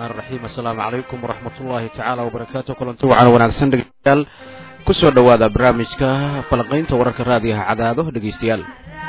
raxmaan raxiim assalaamu calaykum waraxmat ullaahi tacaala wabarakaatu kulanti wacan wanaagsan dhegeystayaal kusoo dhowaada barnaamijka falanqaynta wararka raadiyaha cadaado dhegeystayaal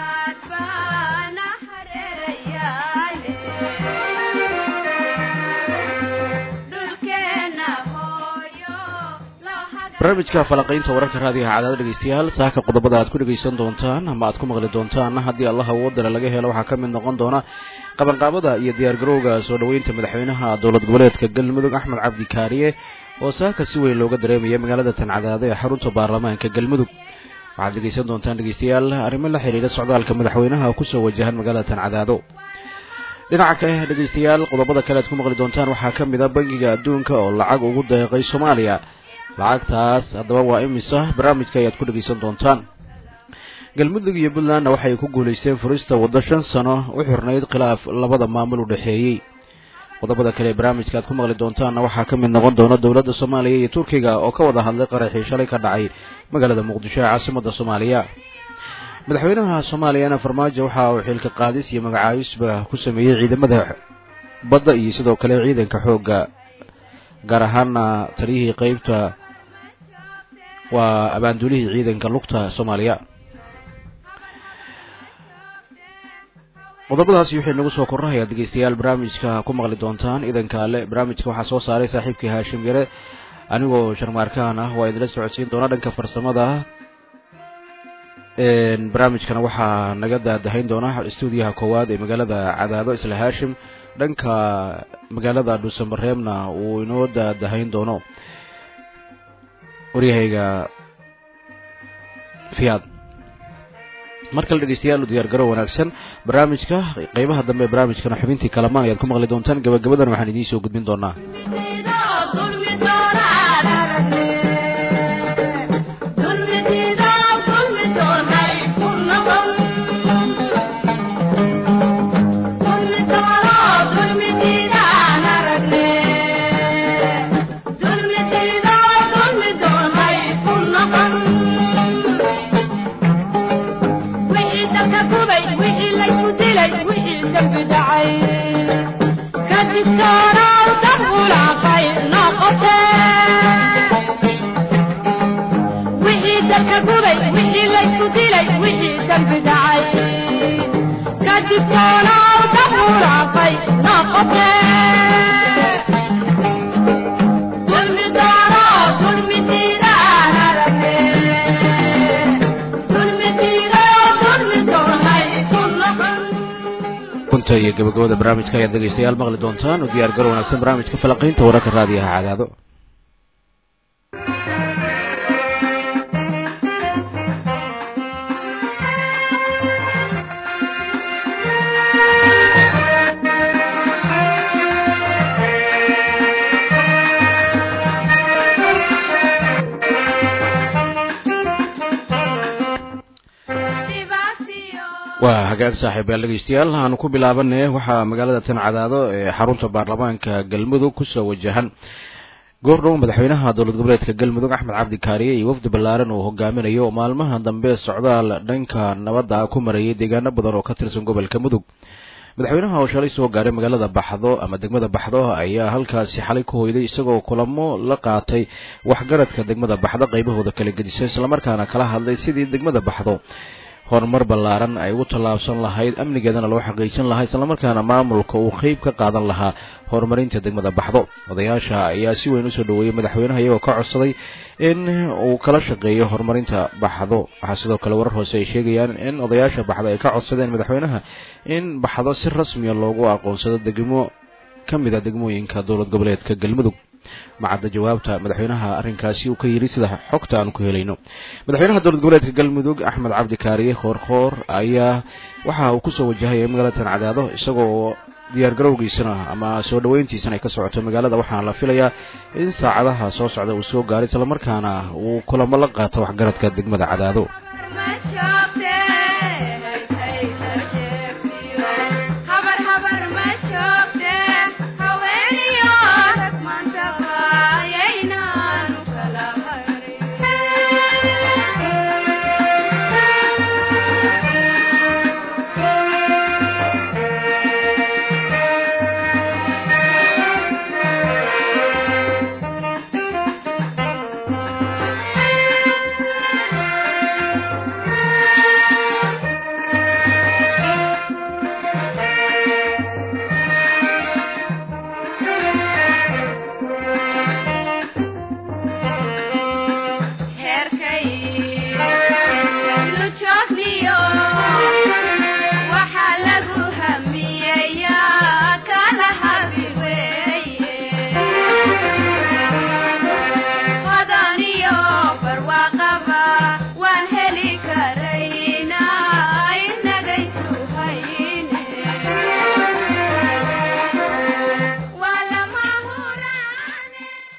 barnaamijka falanqaynta wararka raadiyaha cadaado dhegeystayaal saaka qodobada aad ku dhegeysan doontaan ama aad ku maqli doontaan haddii allah awoodale laga helo waxaa ka mid noqon doona qabanqaabada iyo diyaargarowga soo dhoweynta madaxweynaha dowlad goboleedka galmudug axmed cabdi kaariye oo saaka si weyn looga dareemaya magaalada tancadaado ee xarunta baarlamaanka galmudug waxaad dhegeysan doontaan dhegeystayaal arrimo la xidhiidha socdaalka madaxweynaha kusoo wajahan magaalada tancadaado dhinaca kale dhegeystayaal qodobada kale aad ku maqli doontaan waxaa ka mid a bangiga adduunka oo lacag ugu deeqay soomaaliya lacagtaas haddaba waa imisa barnaamijka ayaad ku dhegeysan doontaan galmudug iyo puntlandna waxay ku guulaysteen furista waddo shan sano u xirnayd khilaaf labada maamul u dhexeeyey qodobada kale ee barnaamijka aad ku maqli doontaanna waxaa ka mid noqon doona dowladda soomaaliya iyo turkiga oo ka wada hadlay qaraxii shalay ka dhacay magaalada muqdisho ee caasimadda soomaaliya madaxweynaha soomaaliyana farmaajo waxa uu xilka qaadis iyo magacaabisba ku sameeyey ciidamada badda iyo sidoo kale ciidanka xoogga gaar ahaana taliyihii qeybta waa abaanduulihii ciidanka lugta soomaaliya qodobadaasi waxay nagu soo korrahayaa dhegeystayaal barnaamijka ku maqli doontaan idanka ale barnaamijka waxaa soo saaray saaxiibkii haashim yare anigoo sharmaarkaan ah waa idinla socodsiin doona dhanka farsamada barnaamijkana waxaa naga daadahayn doona stuudiyaha koowaad ee magaalada cadaado isla haashim dhanka magaalada dhuusamareebna uu inoo daadahayn doono waryahayga fiyaad mar kale dhegeystayaal u diyaar garo wanaagsan barnaamijka qeybaha dambe ee barnaamijkana xubintii kalamaan ayaad ku maqli doontaan gabagabadan waxaan idiin soo gudbin doonaa iyo gabagabada barnaamijka ayaad dhegeystayaal maqli doontaan u diyaar garo wanaagsan barnaamijka falanqaynta wararka raadiyaha cadaado waa hagaag saaxiibayaal dhegeystayaal aanu ku bilaabane waxaa magaalada tancadaado ee xarunta baarlamaanka galmudug kusoo wajahan goordhow madaxweynaha dowlad goboleedka galmudug axmed cabdi kaariye iyo wafdi ballaaran uu hogaaminayo maalmaha dambe socdaal dhanka nabadda ku marayay deegaano badan oo ka tirsan gobolka mudug madaxweynaha oo shalay soo gaaray magaalada baxdo ama degmada baxdo ayaa halkaasi xalay ku hoyday isagoo kulamo la qaatay waxgaradka degmada baxdo qaybahooda kala gedisan islamarkaana kala hadlay sidii degmada baxdo horumar ballaaran ay ugu tallaabsan lahayd amnigeedana loo xaqiijin lahaa islamarkaana maamulka uu qeyb ka qaadan lahaa horumarinta degmada baxdo odayaasha ayaa si weyn usoo dhoweeyey madaxweynaha iyagoo ka codsaday in uu kala shaqeeyo horumarinta baxdo waxaa sidoo kale warar hoose ay sheegayaan in odayaasha baxdo ay ka codsadeen madaxweynaha in baxdo si rasmiya loogu aqoonsado degmo ka mid a degmooyinka dowlad goboleedka galmudug macadda jawaabta madaxweynaha arrinkaasi uu ka yidhi sida xogta aan ku helayno madaxweynaha dowlad goboleedka galmudug axmed cabdi kaariye khoorkhoor ayaa waxa uu kusoo wajahaya magaalada tancadaado isagoo diyaargarowgiisana ama soo dhoweyntiisana ay ka socoto magaalada waxaana la filayaa in saacadaha soo socda uu soo gaaray islamarkaana uu kulamo la qaato waxgaradka degmada cadaado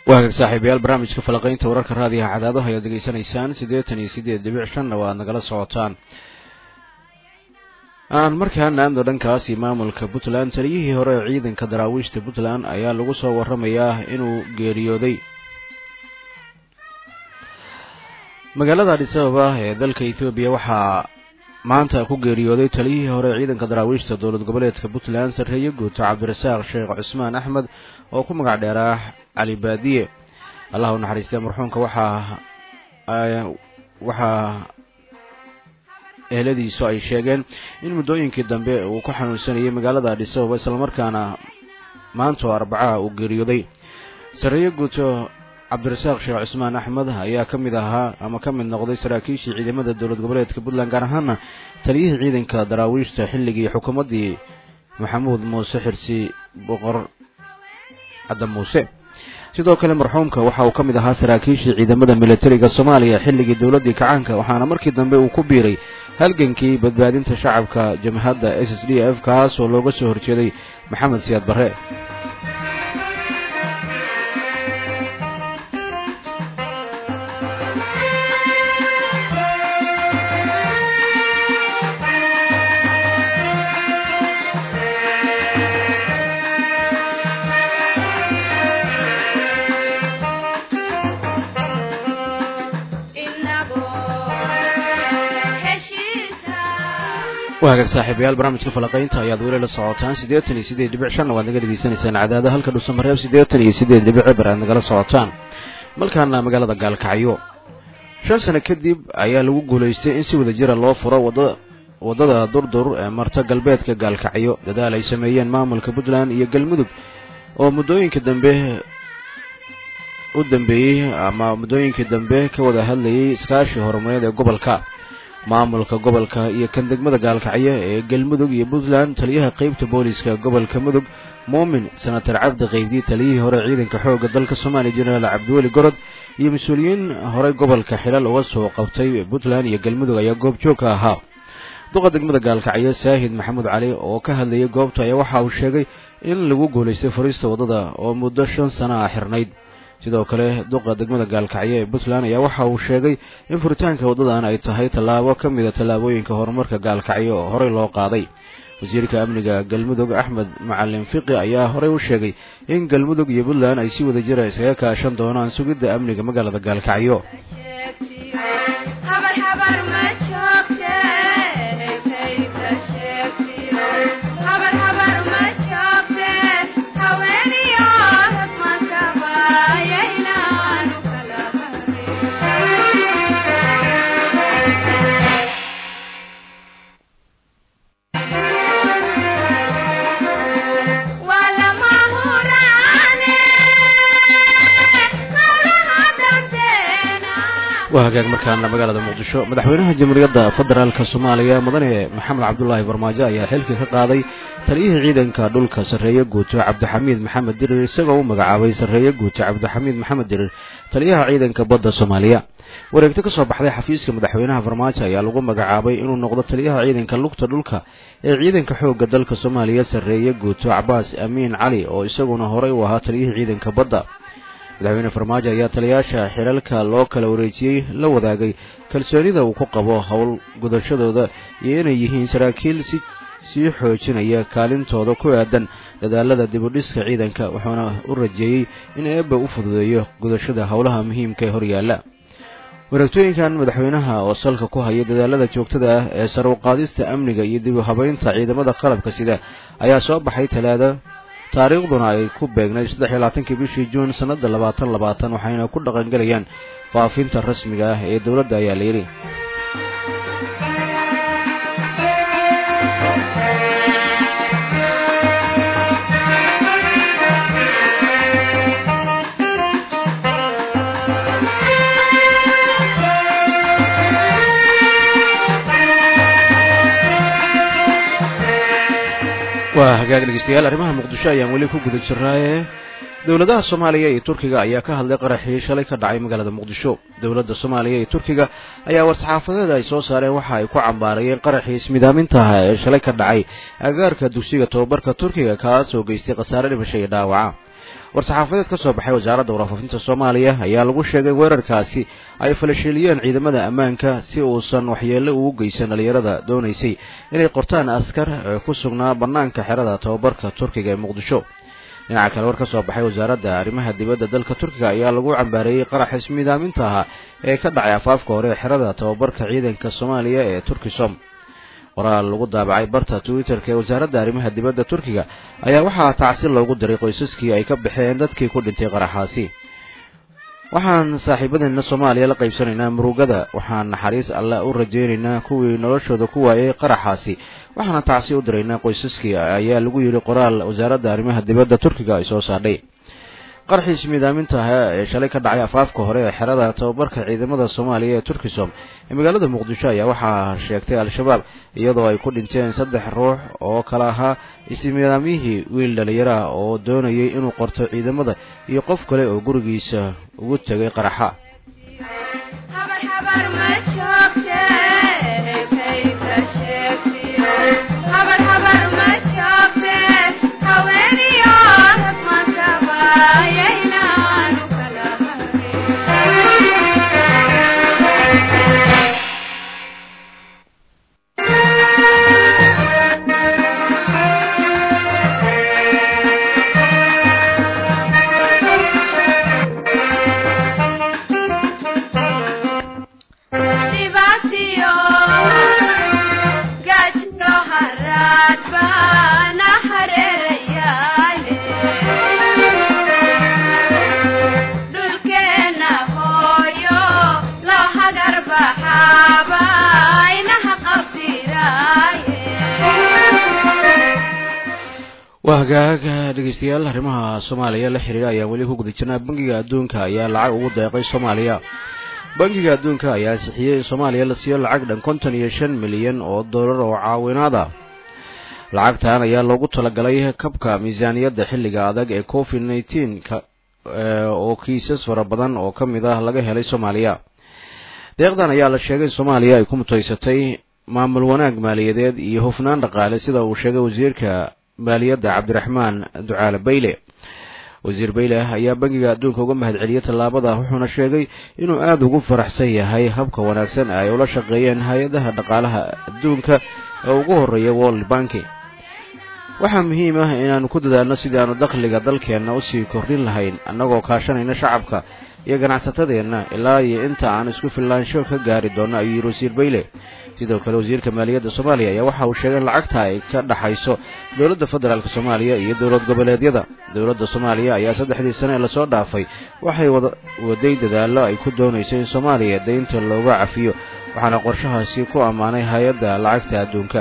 waa hagaag saaxiibayaal barnaamijka falaqaynta wararka raadiyaha cadaadaha ayaad degeysanaysaan siddeetan iyo siddeed dhibic shanna waa ad nagala socotaan aan markaana aadno dhankaasi maamulka puntland taliyihii hore ee ciidanka daraawiishta puntland ayaa lagu soo waramayaa inuu geeriyooday magaalada adhis ababa ee dalka ethoobiya waxaa maanta ku geeriyooday taliyihii hore ee ciidanka daraawiishta dowlad goboleedka puntland sarreeye guuto cabdirasaaq sheekh cusmaan axmed oo ku magac dheeraa cali baadiye allah u naxariistee marxuumka waxaa waxaa eheladiisu ay sheegeen in muddooyinkii dambe uu ku xanuunsanayay magaalada adhis ababa islamarkaana maanta oo arbacaha uu geeriyooday sarreeye guuto cabdirasaaq sheekh cusmaan axmed ayaa ka mid ahaa ama ka mid noqday saraakiishii ciidamada dowlad goboleedka puntland gaar ahaana taliyihii ciidanka daraawiishta xilligii xukuumaddii maxamuud muuse xirsi boqor cadda muuse sidoo kale marxuumka waxa uu ka mid ahaa saraakiishii ciidamada militariga soomaaliya xilligii dowladdii kacaanka waxaana markii dambe uu ku biiray halgankii badbaadinta shacabka jamhadda s s d f kaas oo looga soo horjeeday maxamed siyaad barre waa hagaag saaxiibayaal barnaamijka falaqaynta ayaad weli la socotaan siddeetan iyo siddeed dhibic shanna waad naga dhegeysanaysaan cadaada halka dhuusamareeb siddeetan iyo siddeed dhibic eber aad nagala socotaan malkaana magaalada gaalkacyo shan sano kadib ayaa lagu guulaystay in si wada jira loo furo wada waddada durdur ee marta galbeedka gaalkacyo dadaal ay sameeyeen maamulka puntland iyo galmudug oo muddooyinka dambe u dambeeyey ama muddooyinkii dambe ka wada hadlayay iskaashii horumareed ee gobolka maamulka gobolka iyo kan degmada gaalkacyo ee galmudug iyo puntland taliyaha qeybta booliska gobolka mudug muumin senatar cabdi qeybdi taliyihii hore ciidanka xoogga dalka soomaaliya jenaraal cabdiweli gorod iyo mas-uuliyiin horey gobolka xilal uga soo qabtay puntland iyo galmudug ayaa goobjoog ka ahaa duqa degmada gaalkacyo saahid maxamuud cali oo ka hadlayay goobta ayaa waxa uu sheegay in lagu guulaystay furiista waddada oo muddo shan sano ah xirnayd sidoo kale duqa degmada gaalkacyo ee puntland ayaa waxa uu sheegay in furitaanka waddadan ay tahay tallaabo ka mida tallaabooyinka horumarka gaalkacyo oo horey loo qaaday wasiirka amniga galmudug axmed macalin fiqi ayaa horey u sheegay in galmudug iyo puntland ay si wada jira iskaga kaashan doonaan sugidda amniga magaalada gaalkacyo waa hagaag markaana magaalada muqdisho madaxweynaha jamhuuriyadda federaalk soomaaliya mudane maxamed cabdulaahi farmaajo ayaa xilka ka qaaday taliyihii ciidanka dhulka sarreeye guuto cabdixamiid maxamed dirir isagoo u magacaabay sarreeye guuto cabdixamiid maxamed dirir taliyaha ciidanka badda soomaaliya wareegto ka soo baxday xafiiska madaxweynaha farmaajo ayaa lagu magacaabay inuu noqdo taliyaha ciidanka lugta dhulka ee ciidanka xoogga dalka soomaaliya sarreeye guuto cabaas amiin cali oo isaguna horey u ahaa taliyihii ciidanka badda madaxweyne farmaajo ayaa taliyaasha xilalka loo kala wareejiyey la wadaagay kalsoonida uu ku qabo howl gudashadooda iyo inay yihiin saraakiil si sii xoojinaya kaalintooda ku aadan dadaalada dibudhiska ciidanka wuxuuna u rajeeyey in eebba u fududeeyo gudashada howlaha muhiimka ee horyaalla wareegtooyinkan madaxweynaha oo salka ku haya dadaalada joogtada ah ee sar u qaadista amniga iyo dib u habaynta ciidamada qalabka sida ayaa soo baxay talaada taariikhduna ay ku beegnayd saddex iyo labaatankii bishii juun sannadda labaatan labaatan waxayna ku dhaqangelayaan faafinta rasmiga ah ee dowladda ayaa la yidhi waa hagaag dhegeystayaal arrimaha muqdisho ayaan weli ku guda jirnaaye dowladaha soomaaliya iyo turkiga ayaa ka hadlay qaraxii shalay ka dhacay magaalada muqdisho dowladda soomaaliya iyo turkiga ayaa war-saxaafadeed ay soo saareen waxa ay ku cambaarayeen qaraxii ismidaamintaha ee shalay ka dhacay agaarka dugsiga tobabarka turkiga kaas oo geystay khasaare dhimasho iyo dhaawaca war-saxaafadeed ka soo baxay wasaaradda warfaafinta soomaaliya ayaa lagu sheegay weerarkaasi ay falashiliyeen ciidamada ammaanka si uusan waxyeello ugu geysan dhalinyarada doonaysay inay qortaan askar ee ku sugnaa bannaanka xerada tababarka turkiga ee muqdisho dhinaca kale war ka soo baxay wasaaradda arrimaha dibadda dalka turkiga ayaa lagu cambaareeyey qarax ismiidaaminta ahaa ee ka dhacay afaafka hore ee xerada tababarka ciidanka soomaaliya ee turkisom qoraal lagu daabacay barta twitter-ka ee wasaaradda arrimaha dibadda turkiga ayaa waxaa tacsi loogu diray qoysaskii ay ka baxeen dadkii ku dhintay qaraxaasi waxaan saaxiibadeena soomaaliya la qaybsanaynaa murugada waxaan naxariis alle u rajaynaynaa kuwii noloshooda ku waayay qaraxaasi waxaana tacsi u diraynaa qoysaskii ayaa lagu yidhi qoraal wasaaradda arrimaha dibadda turkiga ay soo saadhay qarxiis miidaaminta ah ee shalay ka dhacay afaafka hore ee xerada tababarka ciidamada soomaaliya ee turkisom ee magaalada muqdisho ayaa waxaa sheegtay al-shabaab iyadoo ay ku dhinteen saddex ruux oo kale ahaa ismiidaamyihii wiil dhalinyaro ah oo doonayay inuu qorto ciidamada iyo qof kale oo gurigiisa ugu tegay qaraxa waa hagaag dhegeystayaal arrimaha soomaaliya la xiriira ayaa weli ku guda jirnaa bangiga adduunka ayaa lacag ugu deeqay soomaaliya bangiga adduunka ayaa ansixiyey in soomaaliya la siiyo lacag dhan konton iyo shan milyan oo dollar oo caawinaada lacagtan ayaa loogu talagalay kabka miisaaniyadda xilliga adag ee covid nneteen oo kiisas fara badan oo ka mid ah laga helay soomaaliya deeqdan ayaa la sheegay in soomaaliya ay ku mutaysatay maamul wanaag maaliyadeed iyo hufnaan dhaqaale sida uu sheegay wasiirka maaliyadda cabdiraxmaan ducaale bayle wasiir bayle ayaa bangiga adduunka uga mahadceliyey tallaabada wuxuuna sheegay inuu aada ugu faraxsan yahay habka wanaagsan ay ula shaqeeyeen hay-adaha dhaqaalaha adduunka ee ugu horreeya world banki waxaa muhiim ah inaanu ku dadaalno sidii aanu dakhliga dalkeenna usii kordhin lahayn annagoo kaashanayna shacabka iyo ganacsatadeenna ilaa iyo inta aan isku filaansho ka gaari doonno ayuu yidhi wasiir bayle sidoo kale wasiirka maaliyadda soomaaliya ayaa waxa uu sheegay in lacagta ay ka dhaxayso dowladda federaalk soomaaliya iyo dowlad goboleedyada dowladda soomaaliya ayaa saddexdii sane ee lasoo dhaafay waxay waday dadaallo ay ku doonayso in soomaaliya deynta looga cafiyo waxaana qorshahaasi ku ammaanay hay-adda lacagta adduunka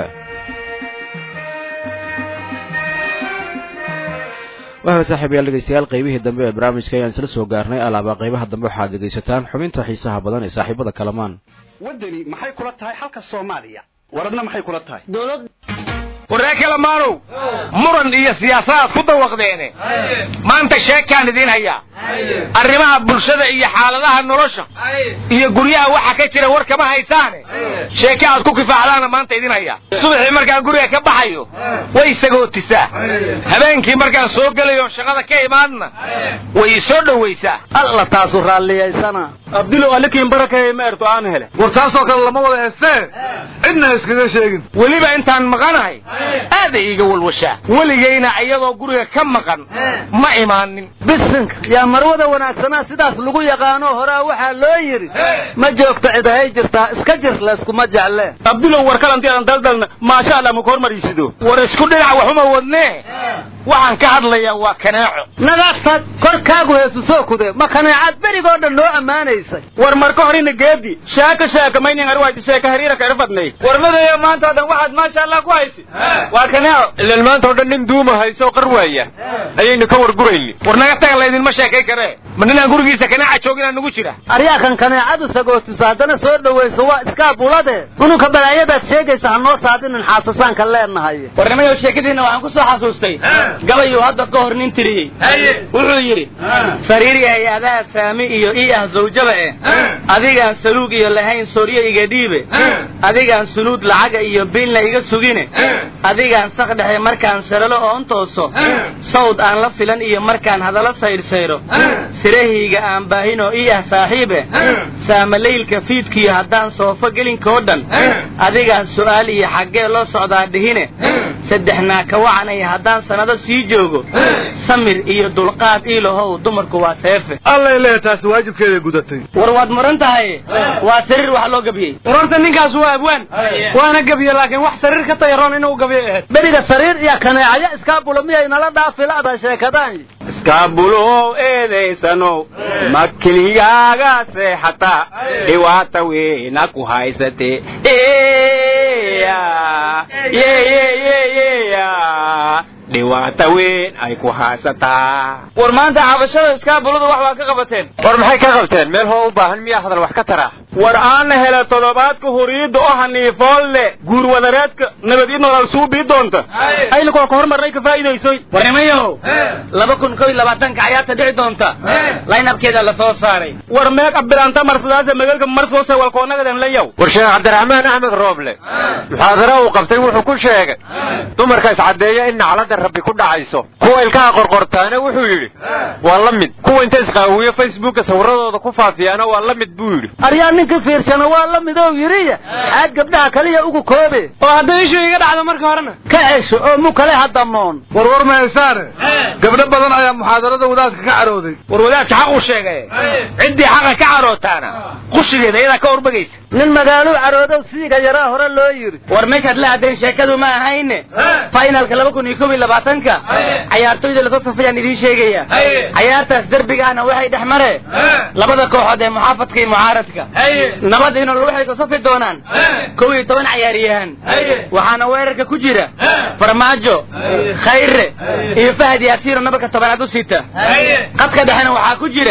waaa saaxiibayaal dhegeystayaal qaybihii dambe ee barnaamijka ayaan isla soo gaarnay alaaba qaybaha dambe waxaad dhegaysataan xubinta xiisaha badan ee saaxiibada kalamaan waddani maxay kula tahay xalka soomaaliya waradna maxay kula tahay warree kalamaanow muran iyo siyaasaad ku dawaqdeene maanta sheekaan idiin hayaa arrimaha bulshada iyo xaaladaha nolosha iyo guryaha waxa ka jira war kama haysaane sheeke aad ku kifaacdaana maanta idin hayaa subaxii markaan guriga ka baxayo way sagootisaa habeenkii markaan soo gelayo shaqada ka imaadna way isoo dhowaysaa alla taasu raalliyaysana abdilow alikiin barakaya ma erto aan hele war taasoo kale lama wada heestee cidna iskaga sheegin weliba intaan maqanahay aaday iiga walwashaa weligayna iyadoo guriga ka maqan ma imaanin bisinka yaa marwada wanaagsanaa sidaas lagu yaqaano horaa waxaa loo yidhi ma joogto cidahay jirtaa iska jir layskuma jecle abdilow war kalantiadan daldalna maasha allah ma kormarisido war isku dhinac waxuma wadnee waxaan ka hadlayaa waa kaneeco nagafad korkaagu heesu soo kude ma kaneecad berigoo dhan noo ammaanaysay war marka horina geedi sheeka sheeka maynin arwaadi sheeka hariira ka irfadnay warmadaya maanta o dhan waxaad maasha allah ku haysi waa kaneeco ilan maanta o dhan nin duuma hayso qar waaya ayaynu ka wargurayni war naga taga laydinma sheekay karee ma ninaan gurigiisa kaneeca jooginaa nagu jira aryaakan kaneecadu sagootiso haddana soo dhowayso waa iskaa bulade ununka balaayadaad sheegaysa ha noo saadinin xaasasaanka leenahay warnimayow sheekadiinna waxaan ku soo xasuustay gabayuu hadda ka hor nin tiriyey wuxuu yidhi sariiryahay adaa saami iyo ii ah zawjaba eh adigaan saluug iyo lahayn sooryo iga dhiibe adigaan suluud lacaga iyo biilna iga sugine adigaan sak dhexe markaan saralo oon tooso sawd aan la filan iyo markaan hadallo saydhsayro sirahayga aan baahinoo ii ah saaxiibe saamalaylka fiidkiyo haddaan soofo gelinkoo dhan adigaan su'aal iyo xaggee loo socdaa dhihine saddexnaa ka wacanaya haddaan sannado sii joogo samir iyo dulqaad iilahow dumarku waa seefe allay leeya taasi waajibkeeday gudatay war waad muran tahay waa sariir wax loo gabiyey warorta ninkaas waa abwaan waana gabiye laakiin wax sariir ka tayaroon inuu gabiyo ahayd beriga sariir iyo kaneecaya iskaabula miyay nala dhaafi la'da sheekadaan iskaabulow eedaysanow ma keligaaga seexata dhiwaata weyna ku haysate dhiwaata weyn ay ku haysataa war maanta cabashada iskaabulada wax waa ka qabateen war maxay ka qabteen meel hoo u baahan miyaa hadal wax ka tara war aana hele toddobaadka huriyadda oo haniifoolle guurwadareedka nabad ii nolol suubii doonta aylakuwa ka hormarnay ka faa'iidaysoy war nimayahow laba kun kow iyo labaatanka cayaarta dhici doonta laynabkeeda la soo saaray war meeq abilaanta marsadaasa magaalka marsoose walkoonagadan layaw war sheekh cabdiraxmaan axmed rooble muxaadaro uu qabtay wuxuu ku sheegay dumarka iscaddeeya in nacladda rabbi ku dhacayso kuwa ilkaha qorqortaana wuxuu yidhi waa la mid kuwa inta isqaawiyo facebooka sawirradooda ku faafiyaana waa la mid buu yidhi aryaa ninka fiirsana waa la midoo yidhiya aad gabdhaha kaliya ugu koobe oo hadday ishu iga dhacdo marka horena ka cesho oo mu kale hadamoon warwar mahaysaane gabdho badan ayaa muxaadarada wadaadka ka carooday war wadaadka xaq uu sheegay ciddii xaqa ka carootaana qushigeeda iyadaa ka urbagaysa nin magaaluu caroodow siiga yaraa hore loo yidhi war meeshaad la aadayn sheekadu ma ahayne finalka laba kun iyo kob iyo labaatanka cayaartoyda lasoo safayaan idiin sheegaya cayaartaas derbiga ahna waxay dhex mare labada kooxood ee muxaafadka iyo mucaaradka nabad inol waxay soo safi doonaan kow iyo toban cayaaryahan waxaana weerarka ku jira farmaajo khayre iyo fahad yaasiino nabarka tobanaad u sita qadka dhexena waxaa ku jira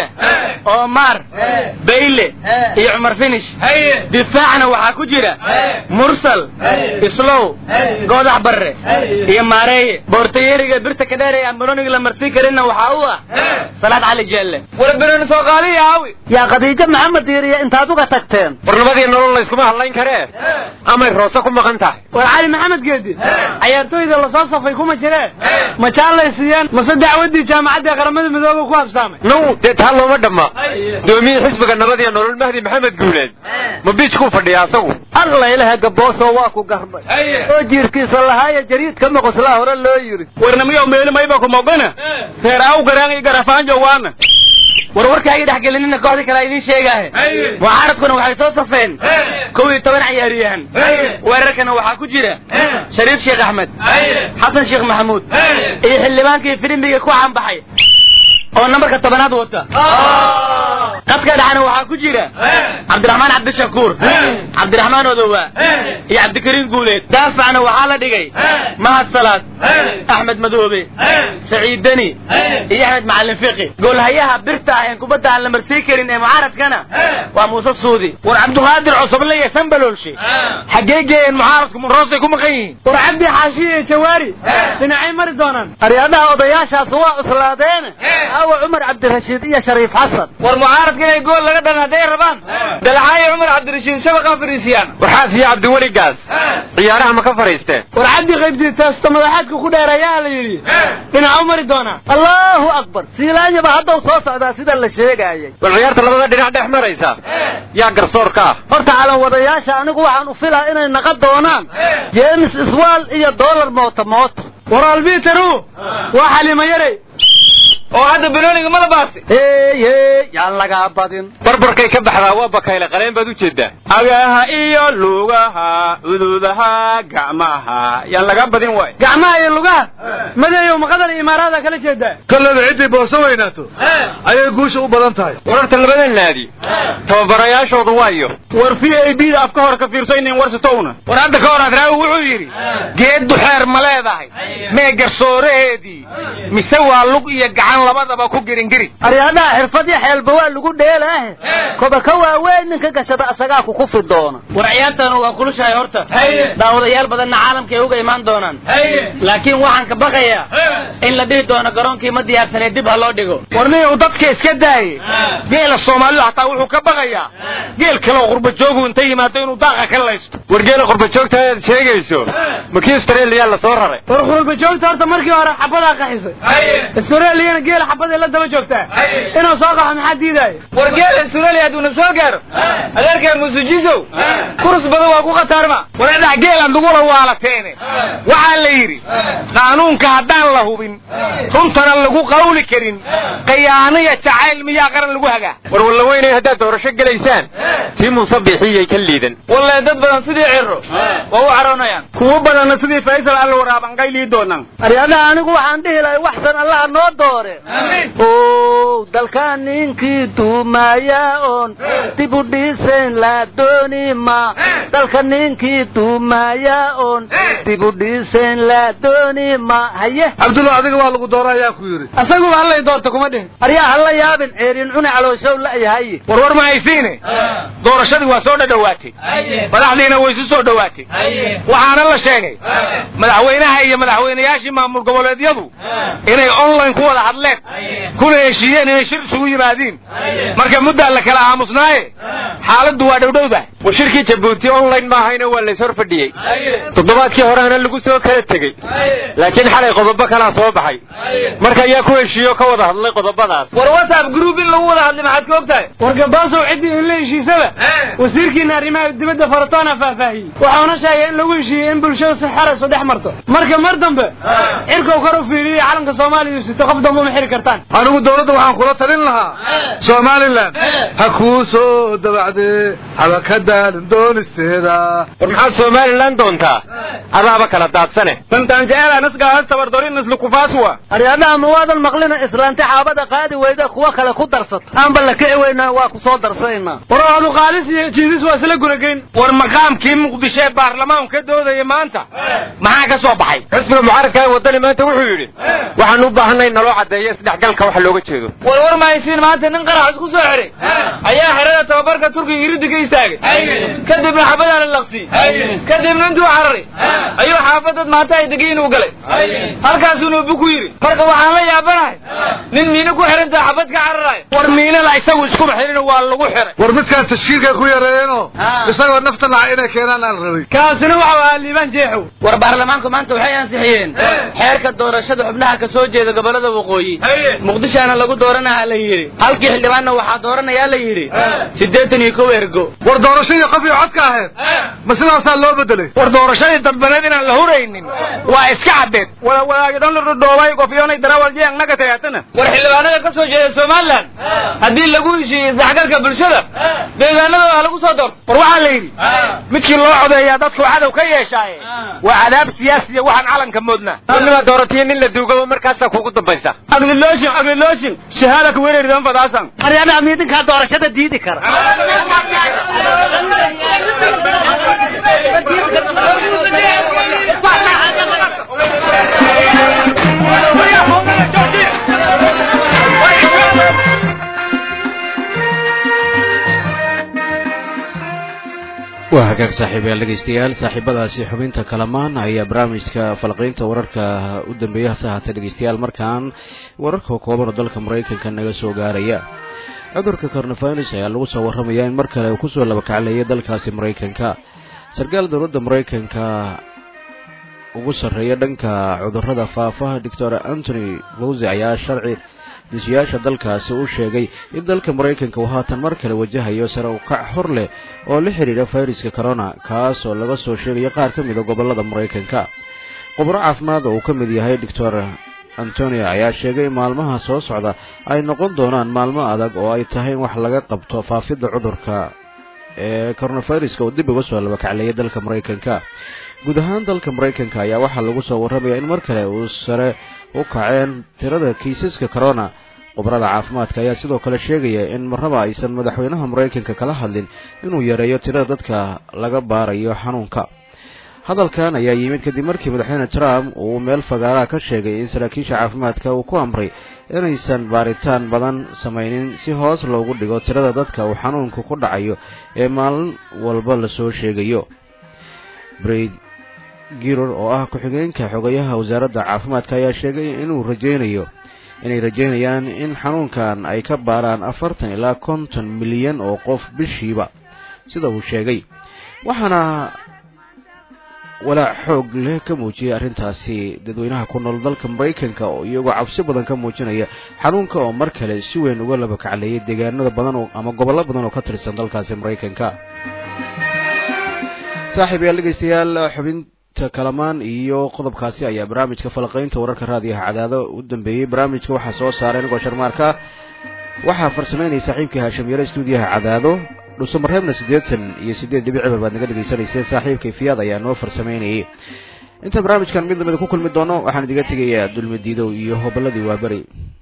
omar bayle iyo cumar finish difaacna waxaa ku jira mursal islow goodax barre iyo maareeye boortayeriga birta ka dheer ee aan banoniga la marsiin karinna waxaa u ah salaad cali jeelle war benoni soo qaadiya aawi yaa khadiijo maxamed diiriya intaad uga tagteen war nabadii nolol layskuma hadlayn karee amay roose ku maqan tahay war cali maxamed geedi cayaartooyda lasoo safay kuma jiree ma jaalay siiyeen mase dacwaddii jaamacadda qaramada midooba ku habsaamay now dee taa looma dhamma doomiyii xisbiga nabad iyo nolol mahdi maxamed guuleed ma biijkuu fadhiya asagu alla ilaha gaboosoo waa ku garbay oo jiirkiisa lahaaya jariidka moqoslaa hore loo yidhi warnamiyo meeli mayba ku mogana reer aw garaan iyo garafaanjo waana war warkaaga dhexgelinina kooxda kale idiin sheegaahe mucaaradkuna waxay soo safeen kow iyo toban cayaaryahan weerarkana waxaa ku jira shariif sheekh axmed xasan sheekh maxamuud iyo xildhibaankii firimbiga ku caanbaxay oo nambarka tobanaad wata qadka dhexna waxaa ku jira cabdiraxmaan cabdishakuur cabdiraxmaan odowa iyo cabdikariim guuleed daafacna waxaa la dhigay mahad salaad axmed madoobe saciid deni iyo axmed macalin fiqi goolhayaha birta ah een kubadda aan la marsiin karin ee mucaaradkana waa muuse suudi war cabduqaadir cosoble iyo sanbaloolshe xaggee geeyeen mucaaradku roosay ku maqan yihiin war cabdi xaashi iyo jawaari dhinacay mari doonaan aryaadhaha odayaashaas waa cuslaadeene aawa cumar cabdirashiid iyo shariif xasan war mucaaradka inay gool laga dhan hadday rabaan dalcaayo cumar cabdirashiid shabaqa fariisiyaan waxaas iyo cabdiweligaas ciyaaraha ma ka fadhiisteen war cabdi qaybtii teesta madaxaadka ku dheer ayaa la yidhi dhinaca u mari doonaa allahu akbar siilaanyaba haddau soo socdaa sida la sheegaayay bal ciyaarta labada dhinac dhex maraysa yaa garsoor ka ah horta calan wadayaasha anigu waxaan u filaa inay naqan doonaan james iswaal iyo dollar mooto mooto war albiteru waa xalima yarey oo hadda banooniga ma la baasi hey hey yaan lagaa badin barbarkay ka baxdaa waa bakayle qaleen baad u jeedaa agaha iyo lugaha ududaha gacmaha yaan laga badin waay gacmaha iyo lugaha madeeyo maqadar iyo imaaraada kala jeedaa kolleyba ciddii booso weynaato ayay guusha u badan tahay wararta labada naadi tababarayaashoodu waayo war v a b da afka hore ka fiirso inin warsatowna war hadda ka hor adraawi wuxuu yidhi geeddu xeer ma leedahay mee garsooraheedii mise waa lug iyo gacan aan labadaba ku giringiri aryadaha xirfad iyo xeelba waa lagu dheelaahe koba ka waaweyn ninka gashada asagaa ku kufi doona war ciyaartanu waa kulushahay horta daawadayaal badanna caalamkay uga imaan doonaan laakiin waxaan ka baqayaa in la dhihi doono garoonkii ma diyaarsanee dib ha loo dhigo warniy uu dadka iska daaye geela soomaalidu hataa wuxuu ka baqayaa geel kale oo qurba joogu inta yimaado inuu daaqa ka laysto war geela qurba joogta aad sheegayso makii australia la soo raray war qurba joogta horta markii hore xabadaa qaxisay australiyana geela xabaday la daba joogtaa inuu soo qaxo maxaa diidaayo war geela australia hadduuna soo gaaro adeerkaa musujisow kurs badan waa ku khataarma war adax geelaan lagula waalateene waxaa la yidhi qaanuunka haddaan la hubin runtana lagu qawli karin qayaaniya jacayl miyaa qaran lagu hagaa war walla weynay haddaad doorasho gelaysaan tii muuse bixiyay ka liidan walle dad badan sidii ciro waa u caroonayaan kuwo badanna sidii faysal alla waraaban qaylii doonaan aryadaha anigu waxaan dhihi lahay waxsan allaha noo doore o dalka ninkii duumaya oon dib u dhiisayn la dooni ma dalka ninkii duumaya oon dib u dhiisayn la dooni ma haye cabdulla adiga waa lagu doora ayaa ku yidhi asaguba hallay doorta kuma dhihin aryaa hala yaabin ceerin cuni calooshow la'yahay war war ma haysiine doorashadii waa soo dhadhowaatay madaxdiina way isu soo dhowaatay waxaana la sheegay madaxweynaha iyo madaxweynayaashii maamul goboleedyadu inay online ku wada hadleen kuna heshiiyeen inay shir isugu yimaadiin marka muddaa la kala aamusnaaye xaaladdu waa dhowdhowdah war shirkii jabuuti online maahayna waa lays hor fadhiyey toddobaadkii horehana lagu soo kala tegey laakiin xalay qodobo kalaa soo baxay marka ayaa ku heshiiyo ka wada hadlay qodobadaas war whatsapp group in lagu wada hadlay maxaad ka og tahay war gabaasow ciddii in la heshiisaba wasiirkiina arrimaha dibadda faratoona faahfaahiyey waxauna sheegay in lagu heshiiyey in bulshadu si xeraysu dhex marto marka mar dambe cirkow kor u fiiriyey calanka soomaaliya sito qof dambe uma xiri kartaan anigu dawladda waxaan kula talin lahaa somalilan ha kuu soo dabacdee haba ka daalin doonisteeda war maxaad somalilan doontaa adaaba kala daadsane aryadaha ma waadan maqlina islaanti xaabada qaadi weyda kuwa kale ku darsata aanba la kici weynaa waa ku soo darsaynaa war adu qaalis iyo jiidis waa isla gurageyn war maqaamkii muqdisho ee baarlamaanku ka doodaya maanta maxaa ka soo baxay xisbiga mucaaradka ee waddani maanta wuxuu yidhi waxaan u baahanay naloo caddeeyo isdhexgalka waxa looga jeedo war war ma haysiin maanta nin qarax isku soo xiray ayaa xerada tababarka turkiga iridda ka istaagay kadibna xabadaa la laqsiyey kadibna intuu cararay ayuu xaafadad maanta ay degayin u galay halkaasuu bu ku yidhi marka waxaan la yaabanahay nin miina ku xirantaa xabad ka cararayo war miinada isagu iskuma xirin waa lagu xiray war midkaas tashkiilkay ku yareeyeenoo isagoo nafta naca inay keenaan aan rabay kaasina waxau ahaa liibaan jeexow war baarlamaanku maanta waxay ansixiyeen xeerka doorashada xubnaha ka soo jeeda gobolada waqooyi muqdishoana lagu dooranaha la yidhi halkii xildhibaanna waxaa dooranayaa la yidhi siddeetan iyo kow ergo war doorashadii qof iyo codka ahayd ma sidaasaa loo bedelay war doorashadii dadbaneed inaan la huraynin waa iska caddeed wadaagi dhan la dhudhoobay qofyoonay darawal jeeng naga tayaatana war xildhibaanada ka soo jeeda somalilan haddii lagu heshiiyey isdhexgalka bulshada deegaanada waa lagu soo doorto war waxaa la yidhi midkii loo codeeyaa dadku cadow ka yeeshaaye waa cadaab siyaasiya waxaan calanka moodnaa nimaa dooratiyo nin la duugaba markaasaa kugu dambaysa agliloshin agliloshin shahaada ku wereeridan fadaasan aryadaha miidinkaa doorashada diidi kara waa hagaag saaxiibayaal dhegeystayaal saaxiibadaasi xubinta kalamaan ayaa barnaamijka falqiynta wararka u dambeeya hase haatee dhegeystayaal markaan wararka kooban oo dalka maraykanka naga soo gaaraya cudurka coronavirus ayaa lagu soo warramayaa in mar kale uu kusoo labakacleeyay dalkaasi maraykanka sarkaal dowladda maraykanka ugu sarreeya dhanka cudurrada faafa doctor antony fawzi ayaa sharci desiyaasha dalkaasi u sheegay in dalka maraykanka uu haatan mar kale wajahayo sare u kac hor leh oo la xidhiidha fayraska corona kaas oo laga soo sheegayo qaar ka mid a gobollada maraykanka khubro caafimaad oo uu ka mid yahay doctor antonio ayaa sheegay in maalmaha soo socda ay noqon doonaan maalmo adag oo ay tahay in wax laga qabto faafidda cudurka ee coronaviruska uu dib uga soo labakacleeyay dalka maraykanka guud ahaan dalka maraykanka ayaa waxaa lagu soo warramayaa in mar kale uu sare u kaceen tirada kiisaska corona khubarada caafimaadka ayaa sidoo kale sheegaya in marnaba aysan madaxweynaha maraykanka kala hadlin inuu yareeyo tirada dadka laga baarayo xanuunka hadalkan ayaa yimid kadib markii madaxweyne trump uu meel fagaaraha ka sheegay in saraakiisha caafimaadka uu ku amray inaysan baaritaan badan samaynin si hoos loogu dhigo tirada dadka uu xanuunku ku dhacayo ee maalin walba lasoo sheegayo braid giror oo ah ku-xigeenka xogayaha wasaaradda caafimaadka ayaa sheegay inuu rajaynayo inay rajaynayaan in xanuunkan ay ka baaraan afartan ilaa konton milyan oo qof bishiiba sida uu sheegay waxaana walaac xoog leh ka muujiyay arrintaasi dadweynaha ku nool dalka maraykanka oo iyagoo cabsi badan ka muujinaya xanuunka oo mar kale si weyn uga laba kacleeyay deegaanada badan oo ama gobollo badan oo ka tirsan dalkaasi maraykanka saaxiib yaal dhegeystayaal xubinta kalamaan iyo qodobkaasi ayaa barnaamijka falaqaynta wararka raadiyaha cadaado u dambeeyey barnaamijka waxaa soo saaray anigoo sharmaarka waxaa farsameynaya saaxiibkii haashim yare stuudiyaha cadaado dhuusamareebna siddeetan iyo siddeed dhibic cibar baad naga dhegaysanayseen saaxiibkay fiyaad ayaa noo farsameynayay inta barnaamijkan mid lamida ku kulmi doono waxaan idiga tegayaa dulmidiidow iyo hobolladii waaberi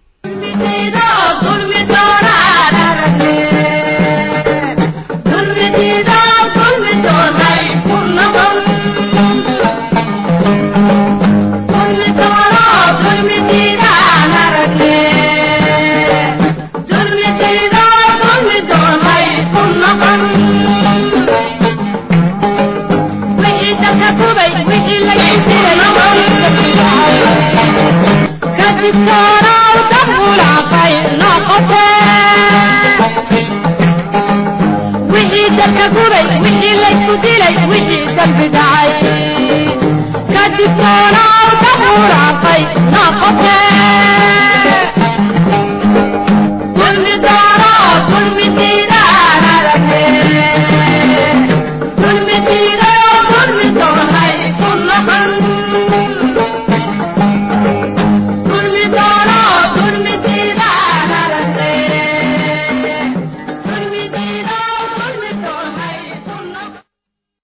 wixii dalka gubay wixii laysku dilay wixii dambi dhacay kadib noolaa ka huraaqay